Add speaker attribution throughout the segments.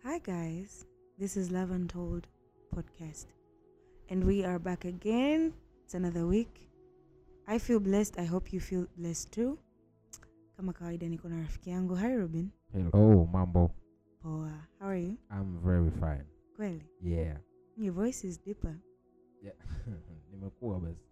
Speaker 1: Hi, guys. This is Love Untold podcast. And we are back again. It's another week. I feel blessed. I hope you feel blessed too. Kama kawaida niko na rafiki yangu. Hi, Robin.
Speaker 2: Hello, mambo.
Speaker 1: Poa. How are you?
Speaker 2: I'm very fine.
Speaker 1: Kweli.
Speaker 2: Yeah.
Speaker 1: Your voice is deeper.
Speaker 2: Yeah. Nimekuwa basi.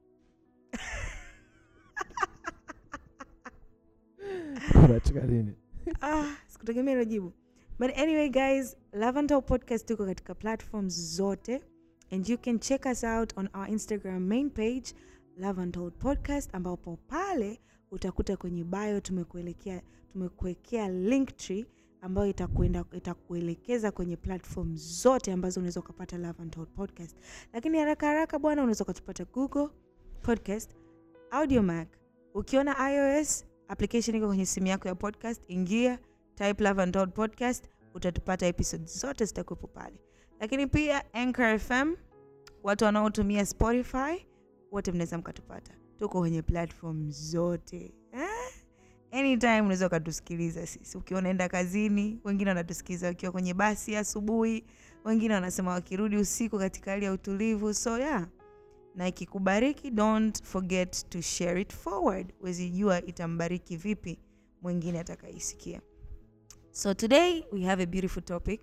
Speaker 2: Unacheka nini?
Speaker 1: ah, sikutegemea hilo jibu. But anyway, guys, Love Untold podcast tuko katika platforms zote and you can check us out on our Instagram main page Love Untold podcast ambapo pale utakuta kwenye bio tumekuelekea tumekuwekea link tree ambayo itakuenda itakuelekeza kwenye platform zote ambazo unaweza ukapata Love Untold podcast. Lakini haraka haraka bwana, unaweza ukatupata Google podcast, Audiomack. Ukiona iOS application iko kwenye simu yako ya podcast, ingia type Love Untold podcast, utatupata episode zote zitakuwepo pale. Lakini pia Anchor FM, watu wanaotumia Spotify wote mnaweza mkatupata, tuko kwenye platform zote eh? Anytime unaweza ukatusikiliza sisi, ukiwa unaenda kazini, wengine wanatusikiliza wakiwa kwenye basi asubuhi, wengine wanasema wakirudi usiku katika hali ya utulivu. So yeah, na ikikubariki, don't forget to share it forward. Wezi jua itambariki vipi mwingine atakaisikia. So today we have a beautiful topic.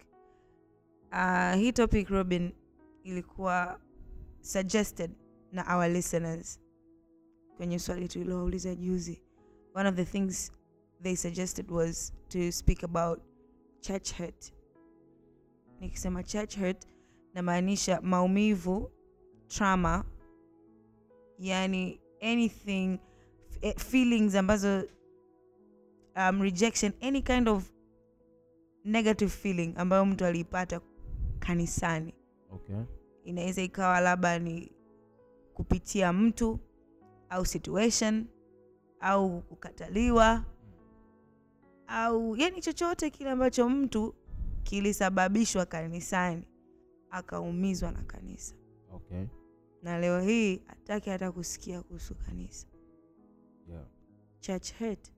Speaker 1: Uh, hii topic Robin ilikuwa suggested na our listeners kwenye swali tulilouliza juzi. One of the things they suggested was to speak about church hurt. Nikisema church hurt namaanisha maumivu, trauma, yani anything eh, feelings ambazo um, rejection any kind of negative feeling ambayo mtu aliipata kanisani
Speaker 2: Okay.
Speaker 1: inaweza ikawa labda ni kupitia mtu au situation au kukataliwa au yani chochote kile ambacho mtu kilisababishwa kanisani akaumizwa na kanisa
Speaker 2: Okay.
Speaker 1: na leo hii hataki hata kusikia kuhusu kanisa
Speaker 2: Yeah.
Speaker 1: church hurt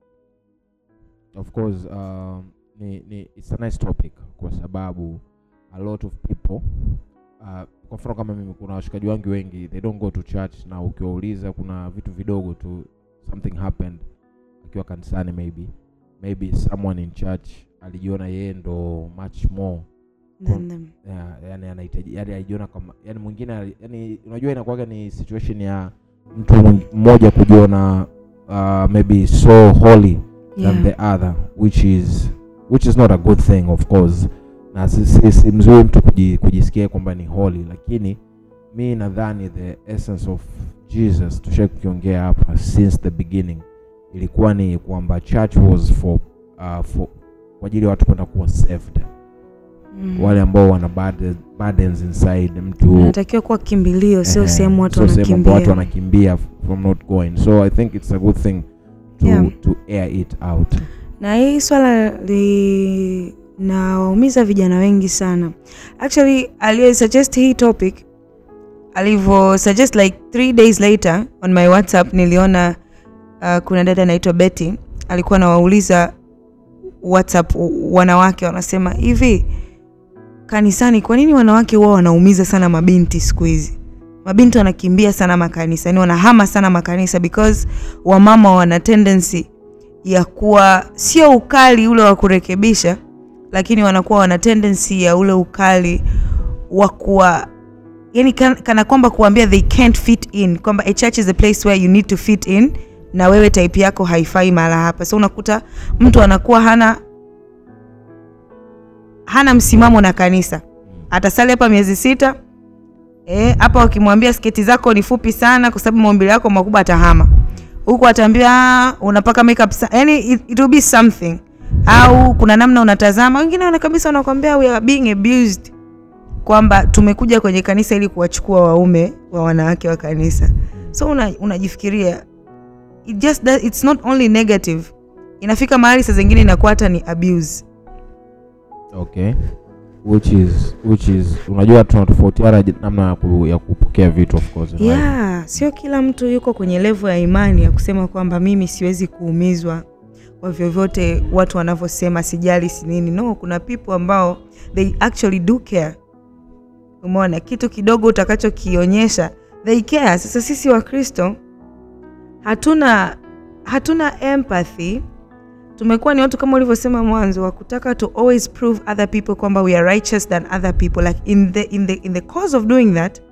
Speaker 2: Of course, um, ni, ni, it's a nice topic kwa sababu a lot of people uh, kwa mfano kama mimi kuna washikaji wangu wengi they don't go to church na ukiwauliza kuna vitu vidogo tu something happened akiwa kanisani maybe maybe someone in church alijiona yeye ndo much more
Speaker 1: than them
Speaker 2: yeah, yani anahitaji yani alijiona kama yani mwingine ali- yani unajua inakuwaga ni situation ya mtu mwing- mmoja kujiona uh, maybe so holy than
Speaker 1: yeah.
Speaker 2: the other which is which is not a good thing of course na si, si, si mzuri mtu kuji, kujisikia kwamba ni holy lakini mi nadhani the essence of jesus tushai kukiongea hapa since the beginning ilikuwa ni kwamba church was for, uh, for kwa ajili ya watu kwenda kuwa saved
Speaker 1: Mm.
Speaker 2: wale ambao wana burden- burdens inside mtu
Speaker 1: anatakiwa kuwa kimbilio sio
Speaker 2: eh,
Speaker 1: sehemu watu
Speaker 2: sio sehemu ambao watu
Speaker 1: wanakimbia
Speaker 2: wanakimbia from not going so i think it's a good thing to,
Speaker 1: Yeah.
Speaker 2: to air it out
Speaker 1: na hii swala linawaumiza vijana wengi sana actually aliyesuggest hii topic alivyo suggest like three days later on my whatsapp niliona uh, kuna dada anaitwa betty alikuwa anawauliza whatsapp wanawake wanasema hivi kanisani kwa nini wanawake huwa wanaumiza sana mabinti siku hizi mabinti wanakimbia sana makanisa yani wanahama sana makanisa because wamama wana tendency ya kuwa sio ukali ule wa kurekebisha lakini wanakuwa wana tendency ya ule ukali wa kuwa yani kana, kana kwamba kuambia they can't fit in kwamba a church is a place where you need to fit in na wewe type yako haifai mahala hapa so unakuta mtu anakuwa hana hana msimamo na kanisa atasali hapa miezi sita eh, hapa wakimwambia sketi zako ni fupi sana kwa sababu maumbile yako makubwa atahama huku ataambia "Ah, unapaka makeup sa-" yani it, it will be something au kuna namna unatazama wengine wana kabisa wanakwambia we are being abused kwamba tumekuja kwenye kanisa ili kuwachukua waume wa wanawake wa kanisa so una- unajifikiria it just does, it's not only negative inafika mahali saa zingine inakuwa hata ni abuse
Speaker 2: okay which is which is unajua tunatofautiana j- namna ya, ku, ya kupokea vitu of course in life.
Speaker 1: yeah sio kila mtu yuko kwenye levo ya imani ya kusema kwamba mimi siwezi kuumizwa kwa vyovyote watu wanavyosema sijali si nini no kuna people ambao they actually do care umeona kitu kidogo utakachokionyesha they care sasa sisi wakristo hatuna hatuna empathy tumekuwa ni watu kama ulivyosema mwanzo wa kutaka to always prove other people kwamba we are righteous than other people like in the, in the, in the cause of doing that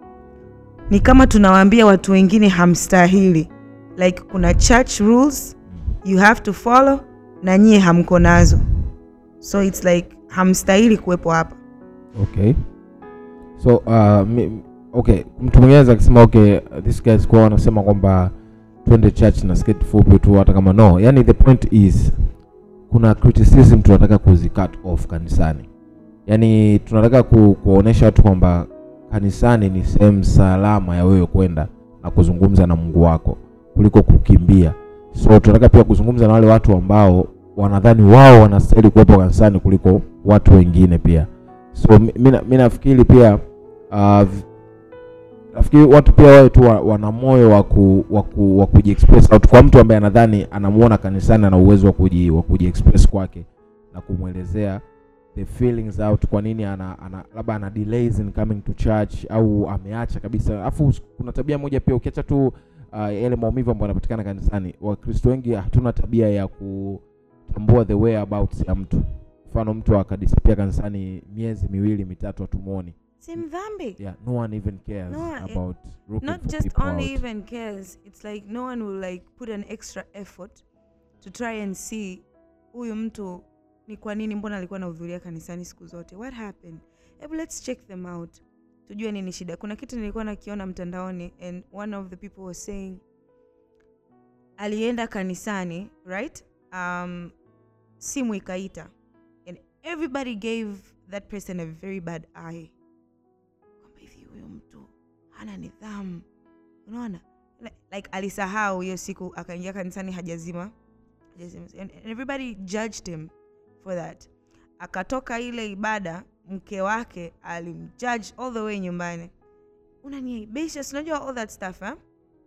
Speaker 1: ni kama tunawaambia watu wengine hamstahili like kuna church rules you have to follow na nyie hamko nazo so its like hamstahili kuwepo hapa
Speaker 2: okay so uh, mi, okay mtu mwingine anaweza akisema okay uh, this guys kwa wanasema kwamba twende church na skate fupi tu hata kama no yani the point is kuna criticism tunataka kuzi cut off kanisani yani tunataka ku, kuwaonyesha watu kwamba kanisani ni sehemu salama ya wewe kwenda na kuzungumza na mungu wako kuliko kukimbia so tunataka pia kuzungumza na wale watu ambao wanadhani wao wanastahili kuwepo kanisani kuliko watu wengine pia so mi- mi na- mi nafikiri pia uh, v- nafikiri watu pia wawe tu wa- wana moyo wa ku, wa ku, wa kujiexpress out kwa mtu ambaye anadhani anamuona kanisani ana uwezo wa kuji, wa kujiexpress kwake na kumwelezea the feelings out kwa nini ana, ana labda ana delays in coming to church au ameacha kabisa alafu kuna tabia moja pia ukiacha tu uh, yale maumivu ambayo yanapatikana kanisani wakristo wengi hatuna tabia ya kutambua the whereabouts ya mtu mfano mtu akadisapia kanisani miezi miwili mitatu hatumwoni
Speaker 1: si mdhambi
Speaker 2: yeah no one even cares
Speaker 1: No one-
Speaker 2: about looking
Speaker 1: not
Speaker 2: for
Speaker 1: just
Speaker 2: people
Speaker 1: only
Speaker 2: out.
Speaker 1: even cares it's like no one will like put an extra effort to try and see huyu mtu ni kwa nini mbona alikuwa anahudhuria kanisani siku zote what happened hebu let's check them out tujue nini shida kuna kitu nilikuwa nakiona mtandaoni and one of the people was saying alienda kanisani right um, simu ikaita and everybody gave that person a very bad eye kwamba hivi huyo mtu hana nidhamu unaona Li- like alisahau hiyo siku akaingia kanisani hajazima hajazima and and everybody judged him for that akatoka ile ibada mke wake alimjudge all the way nyumbani unaniaibisha si unajua all that stuff eh?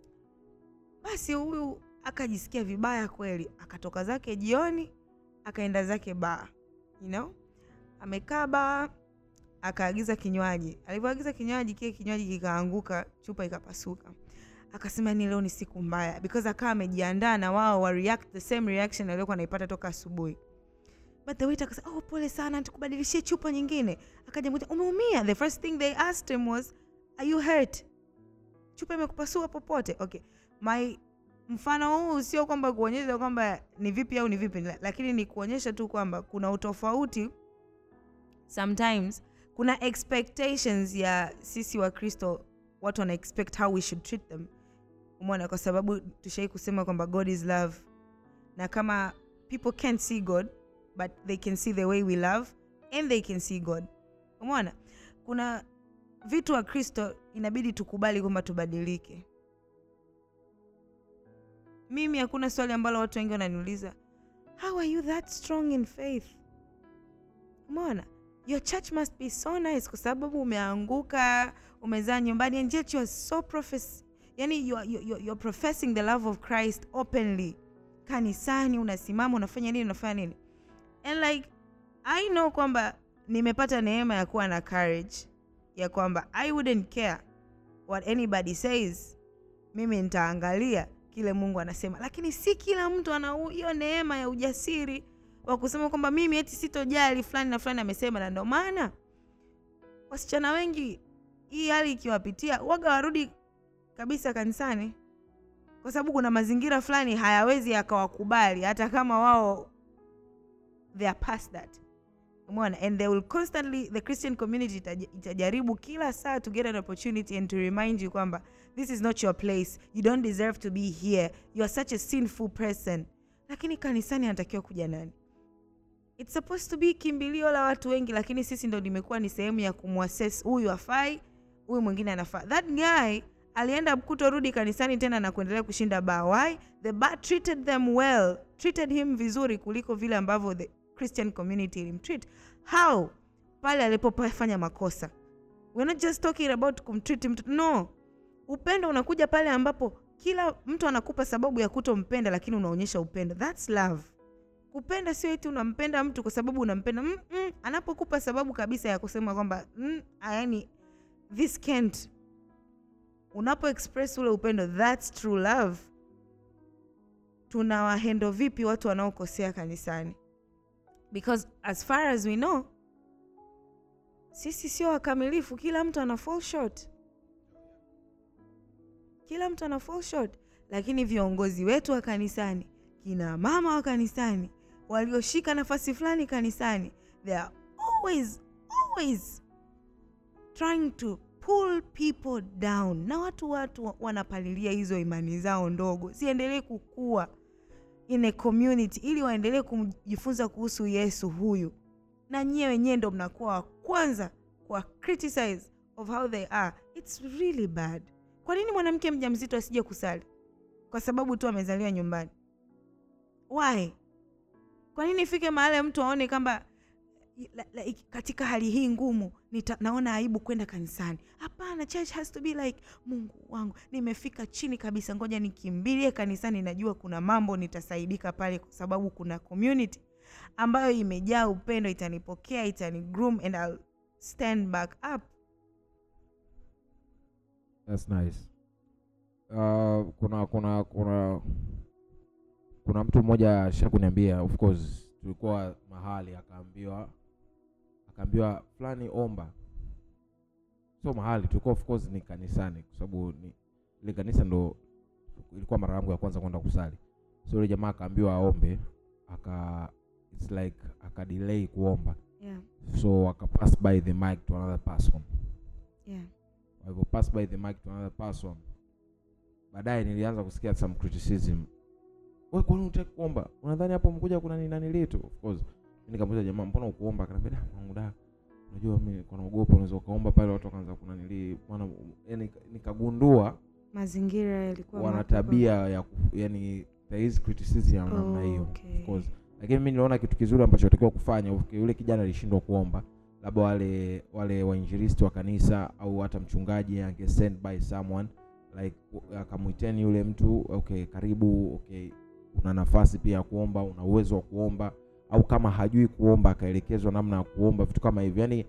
Speaker 1: basi huyu akajisikia vibaya kweli akatoka zake jioni akaenda zake baa you know amekaa baa akaagiza kinywaji alivyoagiza kinywaji kile kinywaji kikaanguka chupa ikapasuka akasema ni leo ni siku mbaya because akawa amejiandaa na wao wa react the same reaction aliyokuwa anaipata toka asubuhi but the waiter akasema oh pole sana tukubadilishie chupa nyingine akaja mmoja umeumia the first thing they asked him was are you hurt chupa imekupasua popote okay my mfano huu sio kwamba kuonyesha kwamba ni vipi au ni vipi la- lakini ni kuonyesha tu kwamba kuna utofauti sometimes kuna expectations ya sisi wa kristo watu wana expect how we should treat them umeona kwa sababu tushai kusema kwamba god is love na kama people can't see god but they can see the way we love and they can see god umeona kuna vitu wa kristo inabidi tukubali kwamba tubadilike mimi hakuna swali ambalo watu wengi wananiuliza how are you that strong in faith umeona your church must be so nice kwa sababu umeanguka umezaa nyumbani and yet you are so profess yani you are, you, you, you're professing the love of christ openly kanisani unasimama unafanya nini unafanya nini and like i know kwamba nimepata neema ya kuwa na courage ya kwamba i wouldn't care what anybody says mimi nitaangalia kile mungu anasema lakini si kila mtu ana hu- hiyo neema ya ujasiri wa kusema kwamba mimi eti sitojali fulani na fulani amesema na ndo maana wasichana wengi hii hali ikiwapitia waga warudi kabisa kanisani kwa sababu kuna mazingira fulani hayawezi yakawakubali hata kama wao they are past that umeona and they will constantly the christian community itaja- itajaribu kila saa to get an opportunity and to remind you kwamba this is not your place you don't deserve to be here you are such a sinful person lakini kanisani anatakiwa kuja nani it's supposed to be kimbilio la watu wengi lakini sisi ndo limekuwa ni sehemu ya kumwassess huyu afai huyu mwingine anafaa that guy alienda kutorudi kanisani tena na kuendelea kushinda baa why the bar treated them well treated him vizuri kuliko vile ambavyo the christian community ilimtreat how pale alipofanya makosa we're not just talking about kumtreat mtu no upendo unakuja pale ambapo kila mtu anakupa sababu ya kutompenda lakini unaonyesha upendo thats love kupenda sio eti unampenda mtu kwa sababu unampenda mm, mm, anapokupa sababu kabisa ya kusema kwamba mm, yani this can't unapo express ule upendo thats true love tunawahendo vipi watu wanaokosea kanisani because as far as we know sisi sio wakamilifu kila mtu ana fall short kila mtu ana fall short lakini viongozi wetu wa kanisani kina mama wa kanisani walioshika nafasi fulani kanisani they are always always trying to pull people down na watu watu wanapalilia hizo imani zao ndogo ziendelee kukua in a community ili waendelee kujifunza kuhusu yesu huyu na nyie wenyewe ndo mnakuwa wa kwanza kwa criticize of how they are its really bad kwa nini mwanamke mjamzito asije kusali kwa sababu tu amezaliwa nyumbani why kwa nini ifike mahali mtu aone kwamba la, la, iki- katika hali hii ngumu nita, naona aibu kwenda kanisani hapana church has to be like mungu wangu nimefika chini kabisa ngoja nikimbilie kanisani najua kuna mambo nitasaidika pale kwa sababu kuna community ambayo imejaa upendo itanipokea itani groom and I'll stand back up
Speaker 2: That's nice. Uh, kuna kuna kuna kuna mtu mmoja ashakuniambia of course tulikuwa mahali akaambiwa akaambiwa fulani omba sio mahali tulikuwa of course ni kanisani kwa sababu ni ile kanisa ndo ilikuwa mara yangu ya kwanza kwenda kusali so yule jamaa akaambiwa aombe aka it's like akadelay kuomba
Speaker 1: yeah,
Speaker 2: so akapass by the mic to another person
Speaker 1: yeah.
Speaker 2: walivyo pass by the mic to another person baadaye nilianza kusikia some criticism we kwani utaki kuomba unadhani hapo mkuja kuna nini litu of course Mimi nikamuuliza jamaa mbona ukuomba akaniambia "Da, mwangu da unajua mimi kwa naogopa unaweza ukaomba pale watu wakaanza kuna nili maana yani nikagundua
Speaker 1: mazingira yalikuwa
Speaker 2: wana
Speaker 1: magumu.
Speaker 2: tabia ya ku- yani there is criticism ya namna hiyo
Speaker 1: Okay.
Speaker 2: of course lakini mimi niliona kitu kizuri ambacho atakiwa kufanya okay, yule kijana alishindwa kuomba labda wale wale wainjilisti wa kanisa au hata mchungaji ange send by someone like u- akamwiteni yule mtu okay karibu okay una nafasi pia ya kuomba una uwezo wa kuomba au kama hajui kuomba akaelekezwa namna ya kuomba vitu kama hivyo yani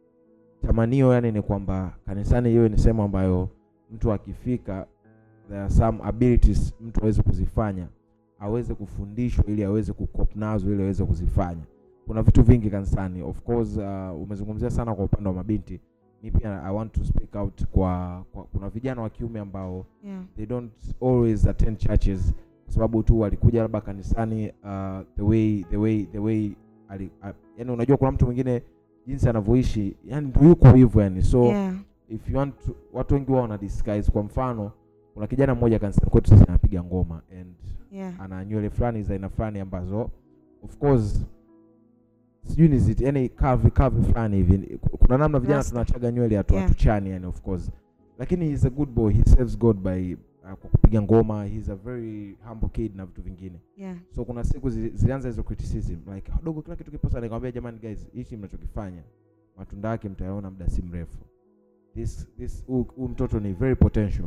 Speaker 2: tamanio yani ni kwamba kanisani hiyo ni sehemu ambayo mtu akifika there are some abilities mtu aweze kuzifanya aweze kufundishwa ili aweze kukop nazo ili aweze kuzifanya kuna vitu vingi kanisani of course uh, umezungumzia sana kwa upande wa mabinti mi pia i want to speak out kwa, kwa kuna vijana wa kiume ambao
Speaker 1: yeah.
Speaker 2: they don't always attend churches kwa sababu tu walikuja labda kanisani uh, the way the way the way ali, uh, yani unajua kuna mtu mwingine jinsi anavyoishi yani ndio yuko hivyo yani so
Speaker 1: yeah.
Speaker 2: if you want to, watu wengi wao wana disguise kwa mfano kuna kijana mmoja kanisani kwetu sasa anapiga ngoma and
Speaker 1: yeah.
Speaker 2: ana nywele fulani za aina fulani ambazo of course sijui ni zit yani kavi kavi fulani hivi kuna namna vijana
Speaker 1: Rasta.
Speaker 2: tunachaga nywele hatu
Speaker 1: Yeah.
Speaker 2: hatuchani yani of course lakini he's a good boy he serves god by uh, kwa kupiga ngoma he's a very humble kid na vitu vingine
Speaker 1: yeah.
Speaker 2: so kuna siku zi- zilianza hizo criticism like dogo kila kitu kiposa nikamwambia jamani guys hichi mnachokifanya matunda yake mtayaona muda si mrefu this this huu huu mtoto ni very potential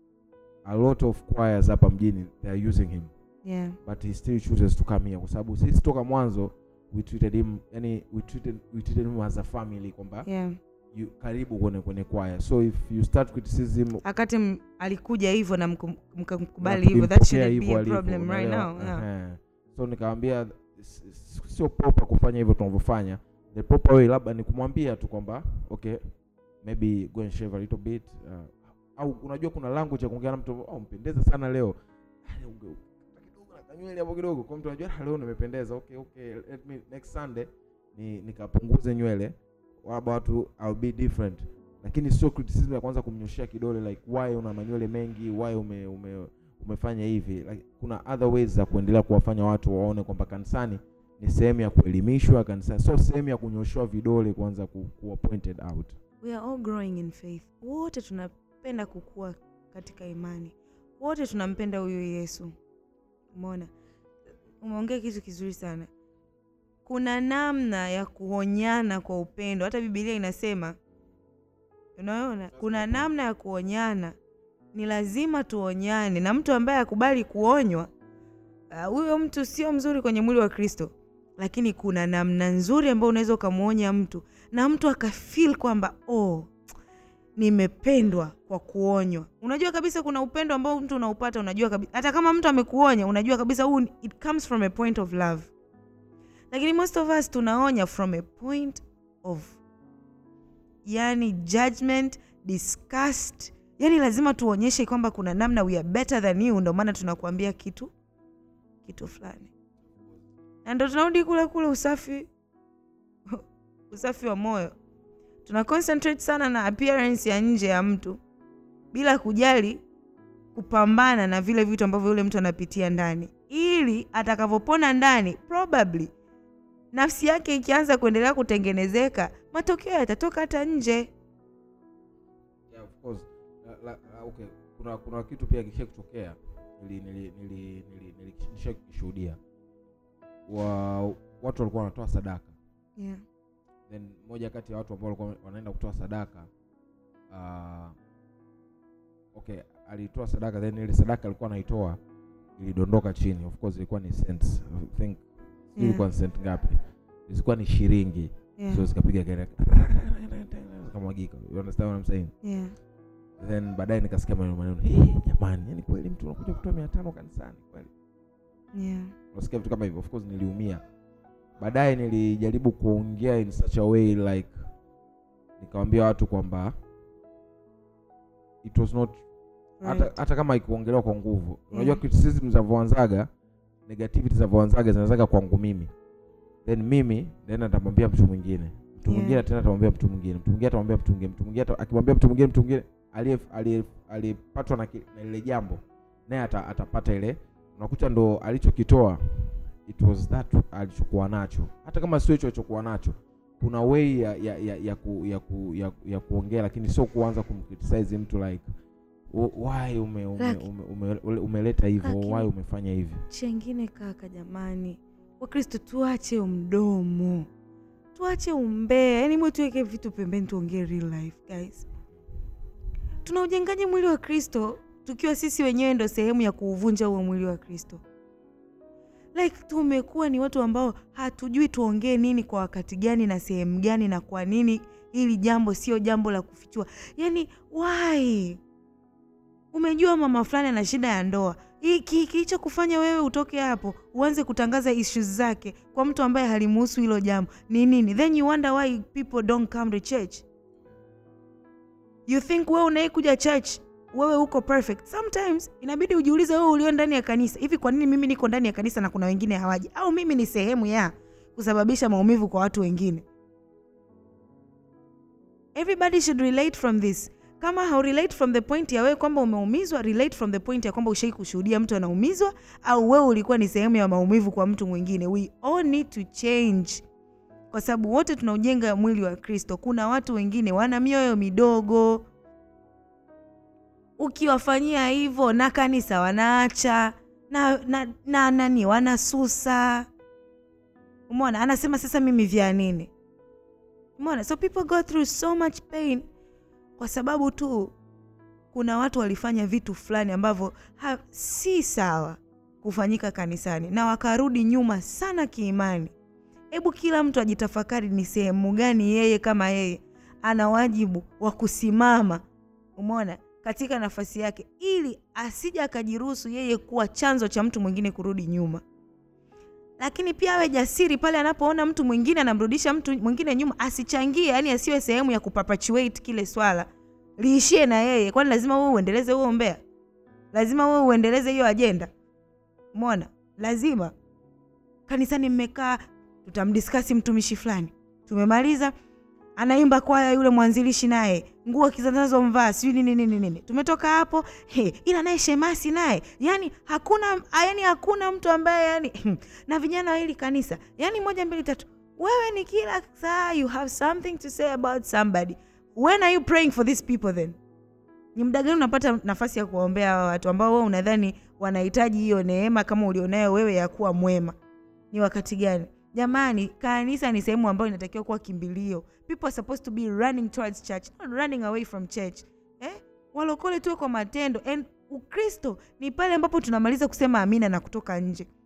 Speaker 2: a lot of choirs hapa mjini they are using him
Speaker 1: yeah.
Speaker 2: but he still chooses to come here kwa sababu sisi toka mwanzo we treated him yani we treated, we treated him as a family kwamba
Speaker 1: yeah.
Speaker 2: you karibu kwenye kwenye kwaya so if you start criticism
Speaker 1: akati m- alikuja hivyo na mkum- mkamkubali
Speaker 2: na
Speaker 1: hivyo that
Speaker 2: tulimpokea
Speaker 1: shouldn't be
Speaker 2: hivyo
Speaker 1: a
Speaker 2: alivyo,
Speaker 1: problem right
Speaker 2: unaelewa?
Speaker 1: now yeah.
Speaker 2: Ehe. so nikamwambia s- s- sio proper kufanya hivyo tunavyofanya the proper way labda ni kumwambia tu kwamba okay maybe go and shave a little bit uh, au unajua kuna language ya kuongea na mtu oh, mpendeza sana leo Ah, unge- kidogo na kanywele hapo kidogo kwa mtu anajua "Ah, leo nimependeza okay okay let me next sunday ni nikapunguze nywele labda watu I'll be different lakini sio criticism ya kwanza kumnyoshia kidole like why una manywele mengi why ume, ume umefanya hivi like, kuna other ways za kuendelea kuwafanya watu waone kwamba kanisani ni sehemu ya kuelimishwa kanisani sio sehemu ya kunyoshewa vidole kwanza ku, kuwa pointed out
Speaker 1: we are all growing in faith wote tunapenda kukua katika imani wote tunampenda huyu yesu umeona umeongea kitu kizuri sana kuna namna ya kuonyana kwa upendo hata bibilia inasema unaona kuna namna ya kuonyana ni lazima tuonyane na mtu ambaye akubali kuonywa ah, huyo mtu sio mzuri kwenye mwili wa kristo lakini kuna namna nzuri ambayo unaweza ukamwonya mtu na mtu akafil kwamba oh, nimependwa kwa kuonywa unajua kabisa kuna upendo ambao mtu unaupata unajua kabisa hata kama mtu amekuonya unajua kabisa huu ni- it comes from a point of love lakini most of us tunaonya from a point of yani judgment disgust yani lazima tuonyeshe kwamba kuna namna we are better than you ndio maana tunakuambia kitu kitu fulani na ndo tunarudi kule kule usafi usafi wa moyo tuna concentrate sana na appearance ya nje ya mtu bila kujali kupambana na vile vitu ambavyo yule mtu anapitia ndani ili atakavyopona ndani probably nafsi yake ikianza kuendelea kutengenezeka matokeo yatatoka hata nje
Speaker 2: yeah, of course la, la, la, okay kuna kuna kitu pia kisha kutokea nili nili nili nili nilisha kushuhudia wa watu walikuwa wanatoa sadaka
Speaker 1: yeah.
Speaker 2: then moja kati ya watu ambao walikuwa wanaenda kutoa sadaka uh, okay alitoa sadaka then ile sadaka alikuwa anaitoa ilidondoka chini of course ilikuwa ni cents I think sijui ilikuwa ni cent ngapi zilikuwa ni shilingi
Speaker 1: Yeah.
Speaker 2: so zikapiga kelele zikamwagika you understand what I'm saying
Speaker 1: Yeah.
Speaker 2: then baadaye nikasikia maneno maneno hey, jamani yani kweli mtu unakuja kutoa mia tano kanisani kweli
Speaker 1: Yeah.
Speaker 2: unasikia vitu kama hivyo of course niliumia baadaye nilijaribu kuongea in such a way like nikawambia watu kwamba it was not hata,
Speaker 1: Right.
Speaker 2: hata kama ikuongelewa kwa nguvu unajua
Speaker 1: Yeah.
Speaker 2: criticism zinavyoanzaga negativity zinavyoanzaga zinazaga kwangu mimi then mimi then atamwambia mtu mwingine mtu
Speaker 1: Yeah.
Speaker 2: mwingine tena atamwambia mtu mwingine mtu mwingine atamwambia mtu mwingine mtu mwingine ata- akimwambia mtu mwingine mtu mwingine aliye- aliye- aliyepatwa na, ki- na ile jambo naye ata, atapata ile unakuta ndo alichokitoa it was that alichokuwa nacho hata kama sio hicho alichokuwa nacho kuna way ya ya ya, ya, ku, ya, ku, ya, ya kuongea lakini sio kuanza kumcriticize mtu like "Wh- why ume, ume,
Speaker 1: Laki-
Speaker 2: ume, ume, umeleta hivyo
Speaker 1: Lakini-
Speaker 2: why umefanya hivi
Speaker 1: chengine kaka jamani wakristo tuache mdomo tuache umbea yani mwe tuweke vitu pembeni tuongee real life guys tuna ujengaji mwili wa kristo tukiwa sisi wenyewe ndo sehemu ya kuuvunja huo mwili wa kristo like tumekuwa ni watu ambao hatujui tuongee nini kwa wakati gani na sehemu gani na kwa nini hili jambo sio jambo la kufichua yani why umejua mama fulani ana shida ya ndoa hiki kilicho kufanya wewe utoke hapo uanze kutangaza issues zake kwa mtu ambaye halimuhusu hilo jambo ni nini then you wonder why people don't come to church you think wewe unaikuja church wewe uko perfect sometimes inabidi ujiulize wewe ulio ndani ya kanisa hivi kwa nini mimi niko ndani ya kanisa na kuna wengine hawaji au mimi ni sehemu ya kusababisha maumivu kwa watu wengine everybody should relate from this kama haurelate from the point ya wewe kwamba umeumizwa relate from the point ya kwamba ushai kushuhudia mtu anaumizwa au wewe ulikuwa ni sehemu ya maumivu kwa mtu mwingine we all need to change kwa sababu wote tunaujenga mwili wa kristo kuna watu wengine wana mioyo midogo ukiwafanyia hivyo na kanisa wanaacha na, na, na nani wanasusa umeona anasema sasa mimi vya nini umeona so people go through so much pain kwa sababu tu kuna watu walifanya vitu fulani ambavyo ha- si sawa kufanyika kanisani na wakarudi nyuma sana kiimani hebu kila mtu ajitafakari ni sehemu gani yeye kama yeye ana wajibu wa kusimama umeona katika nafasi yake ili asije akajiruhusu yeye kuwa chanzo cha mtu mwingine kurudi nyuma lakini pia awe jasiri pale anapoona mtu mwingine anamrudisha mtu mwingine nyuma asichangie yani asiwe sehemu ya kuperpetuate kile swala liishie na yeye kwani lazima wewe uendeleze huo mbea lazima wewe uendeleze hiyo ajenda umeona lazima kanisani mmekaa tutamdiskasi mtumishi fulani tumemaliza anaimba kwaya yule mwanzilishi naye nguo kizanazomvaa sijui nini nini nini tumetoka hapo he, ila naye shemasi naye yani hakuna yani hakuna mtu ambaye yani na vijana wa hili kanisa yani moja mbili tatu wewe ni kila saa you have something to say about somebody when are you praying for these people then ni muda gani unapata nafasi ya kuwaombea hawa watu ambao wewe unadhani wanahitaji hiyo neema kama ulionayo wewe ya kuwa mwema ni wakati gani jamani kanisa ni sehemu ambayo inatakiwa kuwa kimbilio people are supposed to be running towards church not running away from church eh? walokole tuwe kwa matendo and ukristo ni pale ambapo tunamaliza kusema amina na kutoka nje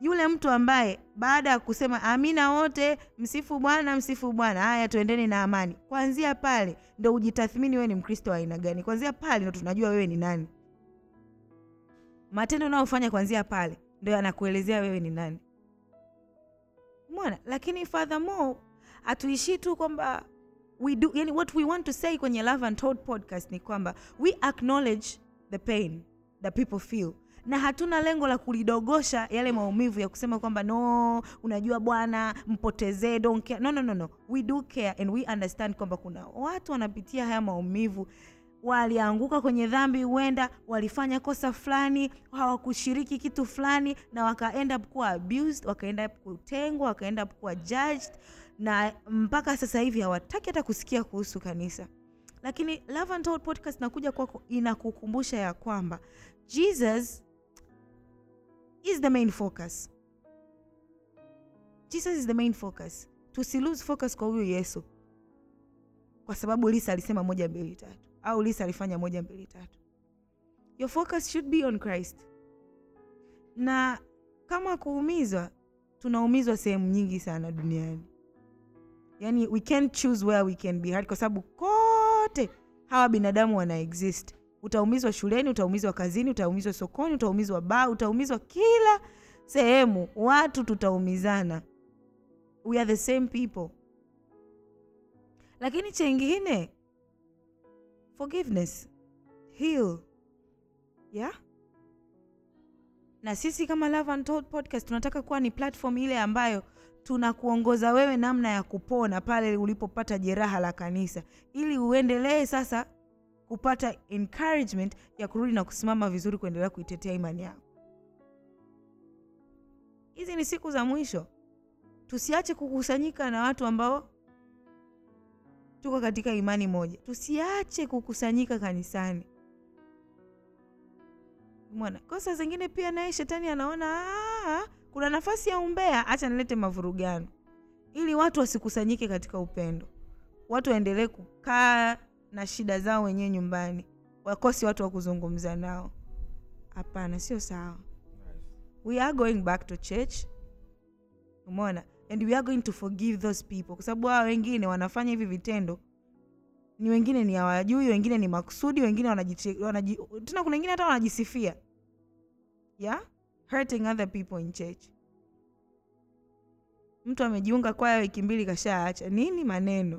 Speaker 1: yule mtu ambaye baada ya kusema amina wote msifu bwana msifu bwana haya tuendeni na amani kwanzia pale ndo ujitathmini wewe ni mkristo wa aina gani kwanzia pale ndo tunajua wewe ni nani matendo unayofanya kwanzia pale ndo yanakuelezea wewe ni nani mona lakini furthermore hatuishii tu kwamba we do yani what we want to say kwenye love and told podcast ni kwamba we acknowledge the pain that people feel na hatuna lengo la kulidogosha yale maumivu ya kusema kwamba no unajua bwana mpotezee don't care no, no, no, no. we do care and we understand kwamba kuna watu wanapitia haya maumivu walianguka kwenye dhambi huenda walifanya kosa fulani hawakushiriki kitu fulani na wakaenda kuwa abused wakaenda kutengwa wakaenda kuwa judged na mpaka sasa hivi hawataki hata kusikia kuhusu kanisa lakini Love and Told podcast inakuja kwako inakukumbusha ya kwamba jesus is the main focus jesus is the main focus tusilose focus kwa huyu yesu kwa sababu lisa alisema moja mbili tatu au lisa alifanya moja mbili tatu your focus should be on christ na kama kuumizwa tunaumizwa sehemu nyingi sana duniani yani we can't choose where we can be hurt kwa sababu kote hawa binadamu wana exist utaumizwa shuleni utaumizwa kazini utaumizwa sokoni utaumizwa baa utaumizwa kila sehemu watu tutaumizana we are the same people lakini chengine forgiveness heal yeah na sisi kama Love and Told podcast tunataka kuwa ni platform ile ambayo tunakuongoza wewe namna ya kupona pale ulipopata jeraha la kanisa ili uendelee sasa kupata encouragement ya kurudi na kusimama vizuri kuendelea kuitetea imani yako hizi ni siku za mwisho tusiache kukusanyika na watu ambao tuko katika imani moja tusiache kukusanyika kanisani mwana kosa zingine pia naye shetani anaona "Ah, kuna nafasi ya umbea hacha nilete mavurugano ili watu wasikusanyike katika upendo watu waendelee kukaa na shida zao wenyewe nyumbani wakosi watu wa kuzungumza nao hapana sio sawa we are going back to church umeona and we are going to forgive those people kwa sababu hawa wengine wanafanya hivi vitendo ni wengine ni hawajui wengine ni makusudi wengine wanaji, wanaji, tena kuna wengine hata wanajisifia yeah hurting other people in church mtu amejiunga kwaya wiki mbili kashaacha nini maneno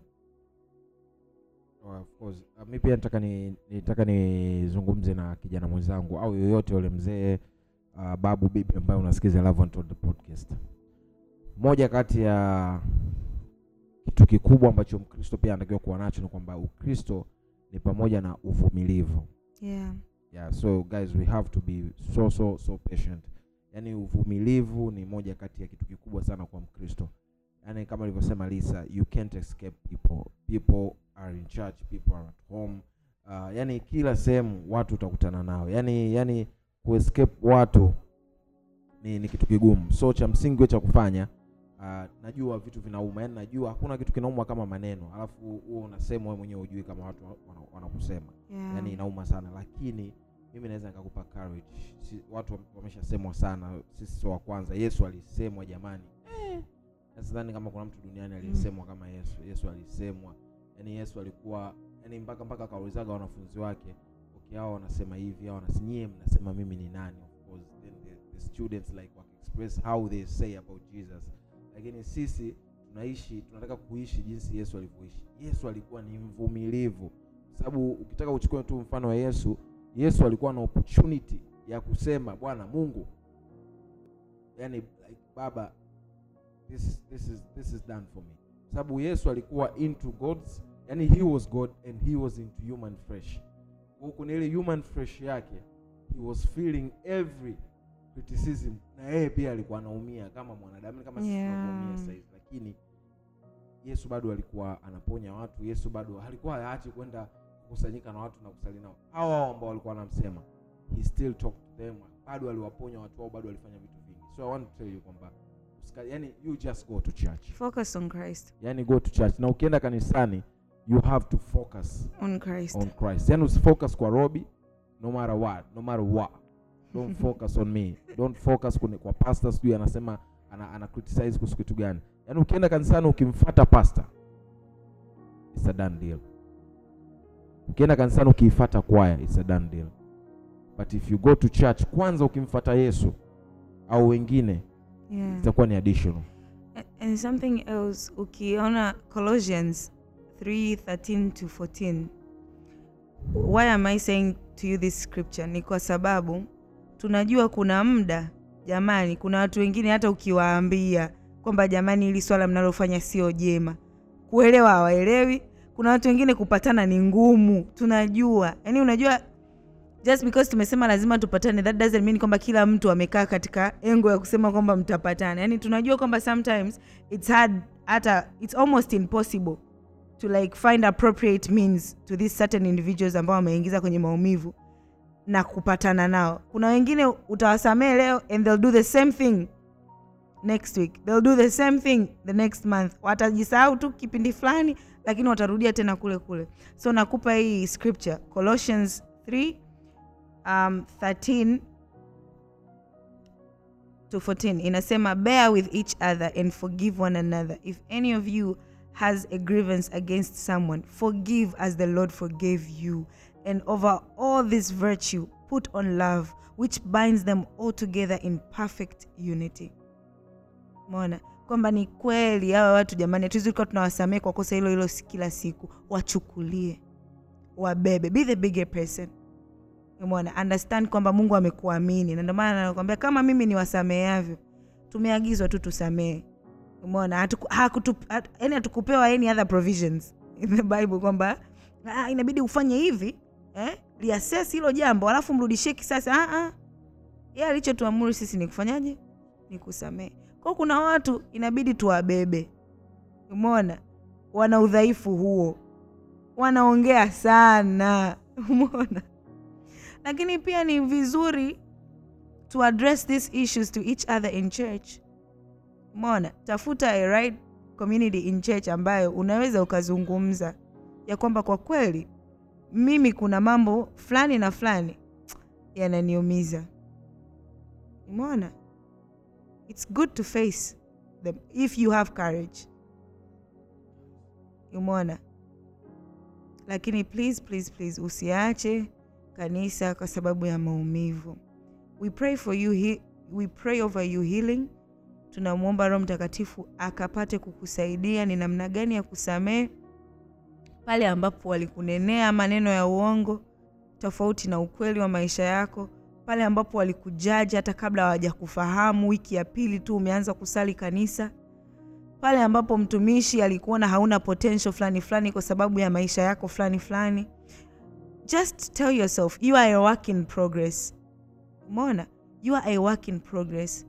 Speaker 2: Oh, of course. Uh, mi pia nataka ni nitaka nizungumze na kijana mwenzangu au yoyote yule mzee uh, babu bibi ambaye unasikiza Love and Told podcast. Moja kati ya kitu kikubwa ambacho Mkristo pia anatakiwa kuwa nacho ni kwamba Ukristo ni pamoja na uvumilivu.
Speaker 1: yeah.
Speaker 2: Yeah, so guys we have to be so so so patient. Yaani uvumilivu ni moja kati ya kitu kikubwa sana kwa Mkristo. Yaani kama alivyosema Lisa, you can't escape people. People are in church, people are at home. Uh, yani kila sehemu watu utakutana nao. Yaani yani kuescape watu ni, ni kitu kigumu. So cha msingi wewe cha kufanya uh, najua vitu vinauma. Yaani najua hakuna kitu kinauma kama maneno. Alafu huo unasema wewe mwenyewe hujui kama watu wana- wanakusema
Speaker 1: Yeah.
Speaker 2: yani inauma sana lakini mimi naweza nikakupa courage si, watu wam- wameshasemwa sana sisi sio wa kwanza yesu alisemwa jamani eh. na sidhani kama kuna mtu duniani aliyesemwa kama yesu yesu alisemwa yani yesu alikuwa yani mpaka mpaka akaulizaga wanafunzi wake okay hao wanasema hivi hao wanasinyie mnasema mimi ni nani of course then the, the students like wakaexpress how they say about jesus lakini sisi tunaishi tunataka kuishi jinsi yesu alivyoishi yesu alikuwa ni mvumilivu sababu ukitaka uchukue tu mfano wa yesu yesu alikuwa na opportunity ya kusema bwana mungu yani like, baba this, is- this, is, this is done for me sababu yesu alikuwa into gods yani he was god and he was into human flesh Kwa kwenye ile human flesh yake he was feeling every criticism na yeye pia alikuwa anaumia kama mwanadamu kama sisi
Speaker 1: Yeah.
Speaker 2: tunavyoumia sasa hivi lakini yesu bado alikuwa anaponya watu yesu bado alikuwa haachi kwenda kukusanyika na watu na kusali nao hao hao ambao walikuwa wanamsema he still talked to them bado aliwaponya watu wao bado alifanya vitu vingi so i want to tell you kwamba usika- yani you just go to church
Speaker 1: focus on christ
Speaker 2: yani go to church na ukienda kanisani you have to focus
Speaker 1: on christ
Speaker 2: on christ yani usifocus kwa robi no matter what no matter what don't focus on me don't focus kune, kwa pastor sijui anasema ana, ana criticize kuhusu kitu gani yaani ukienda kanisani ukimfata pastor it's a done deal ukienda kanisani ukiifata kwaya it's a done deal but if you go to church kwanza ukimfata yesu au wengine
Speaker 1: yeah.
Speaker 2: itakuwa ni additional
Speaker 1: A- and something else ukiona colossians 3:13 to 14 why am i saying to you this scripture ni kwa sababu tunajua kuna muda jamani kuna watu wengine hata ukiwaambia kwamba jamani hili swala mnalofanya sio jema kuelewa hawaelewi kuna watu wengine kupatana ni ngumu tunajua yaani unajua just because tumesema lazima tupatane that doesn't mean kwamba kila mtu amekaa katika engo ya kusema kwamba mtapatana yaani tunajua kwamba sometimes it's hard hata it's almost impossible to like find appropriate means to these certain individuals ambao wameingiza kwenye maumivu na kupatana nao kuna wengine utawasamee leo and they'll do the same thing next week they'll do the same thing the next month watajisahau tu kipindi fulani lakini watarudia tena kule kule so nakupa hii scripture colossians 3 um, 13 to 14 inasema bear with each other and forgive one another if any of you has a grievance against someone forgive as the lord forgave you and over all this virtue put on love which binds them all together in perfect unity mona kwamba ni kweli hawa watu jamani hatuwezi kuwa tunawasamehe kwa kosa hilo hilo si- kila siku wachukulie wabebe be the bigger person umeona understand kwamba mungu amekuamini na ndio maana anakwambia kama mimi ni wasameheavyo tumeagizwa tu tusamehe umeona hatuku- hakutu- hat- yaani hatukupewa any other provisions in the bible kwamba ah, inabidi ufanye hivi eh? liases hilo jambo alafu mrudishie kisasi ah, ah. ye alichotuamuru sisi ni kufanyaje ni kusamehe kwao kuna watu inabidi tuwabebe umeona wana udhaifu huo wanaongea sana umeona lakini pia ni vizuri to address these issues to each other in church umeona tafuta a right community in church ambayo unaweza ukazungumza ya kwamba kwa kweli mimi kuna mambo fulani na fulani yananiumiza umeona it's good to face them if you have courage umeona lakini please please please usiache kanisa kwa sababu ya maumivu we pray for you he, we pray over you healing tunamwomba roho mtakatifu akapate kukusaidia ni namna gani ya kusamehe pale ambapo walikunenea maneno ya uongo tofauti na ukweli wa maisha yako pale ambapo walikujaji hata kabla hawajakufahamu wiki ya pili tu umeanza kusali kanisa pale ambapo mtumishi alikuona hauna potential fulani fulani kwa sababu ya maisha yako fulani fulani just tell yourself you are a work in progress umeona you are a work in progress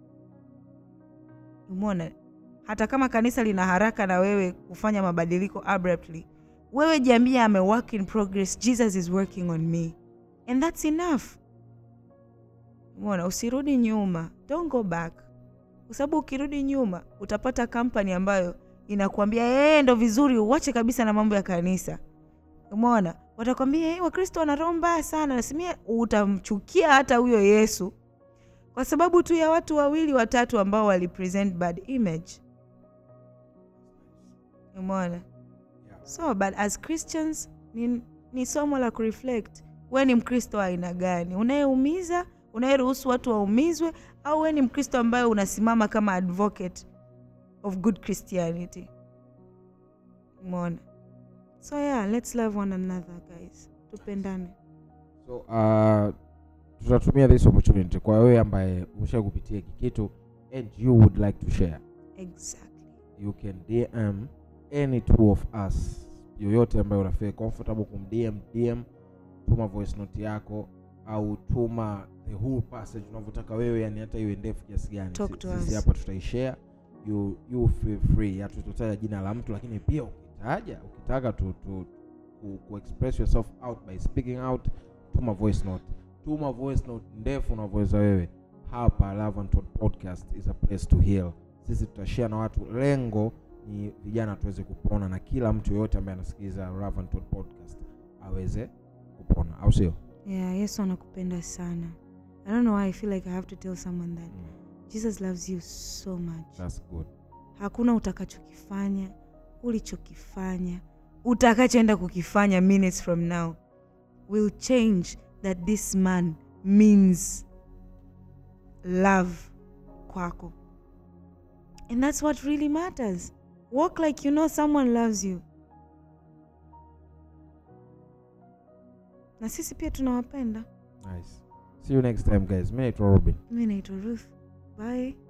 Speaker 1: umeona hata kama kanisa lina haraka na wewe kufanya mabadiliko abruptly wewe jiambia I'm a work in progress jesus is working on me and that's enough umeona usirudi nyuma don't go back kwa sababu ukirudi nyuma utapata kampani ambayo inakuambia yeye ndo vizuri uwache kabisa na mambo ya kanisa umeona watakwambia hey, wakristo wana roho mbaya sana nasimia utamchukia hata huyo yesu kwa sababu tu ya watu wawili watatu ambao walipresent bad image umeona so but as christians ni, ni somo la kureflect we ni mkristo wa aina gani unayeumiza unayeruhusu watu waumizwe au we ni mkristo ambaye unasimama kama advocate of good christianity umeona so yeah let's love one another guys tupendane
Speaker 2: so uh, tutatumia this opportunity kwa wewe ambaye umesha kupitia hiki kitu and you would like to share
Speaker 1: exactly
Speaker 2: you can dm any two of us yoyote ambaye unafeel comfortable kumdm dm tuma voice note yako au tuma the whole passage unavyotaka wewe yani hata iwe ndefu kiasi gani
Speaker 1: Talk
Speaker 2: Si-
Speaker 1: to
Speaker 2: sisi
Speaker 1: us.
Speaker 2: hapa tutaishare you, you feel free hatutataja jina la mtu lakini pia ukitaja ukitaka tu, tu, ku, ku express yourself out by speaking out tuma voice note tuma voice note ndefu unavyoweza wewe hapa Love and Talk podcast is a place to heal sisi tutashare na watu lengo ni vijana tuweze kupona na kila mtu yoyote ambaye anasikiliza Love and Talk podcast aweze kupona au sio
Speaker 1: yeah yesu anakupenda sana I don't know why I feel like I have to tell someone that
Speaker 2: Mm.
Speaker 1: Jesus loves you so much.
Speaker 2: That's good.
Speaker 1: Hakuna utakachokifanya, ulichokifanya, utakachoenda kukifanya minutes from now will change that this man means love kwako. And that's what really matters. Walk like you know someone loves you. Na sisi pia tunawapenda.
Speaker 2: Nice. See you next time guys. Mimi naitwa Robin.
Speaker 1: Mi naitwa Ruth. Bye.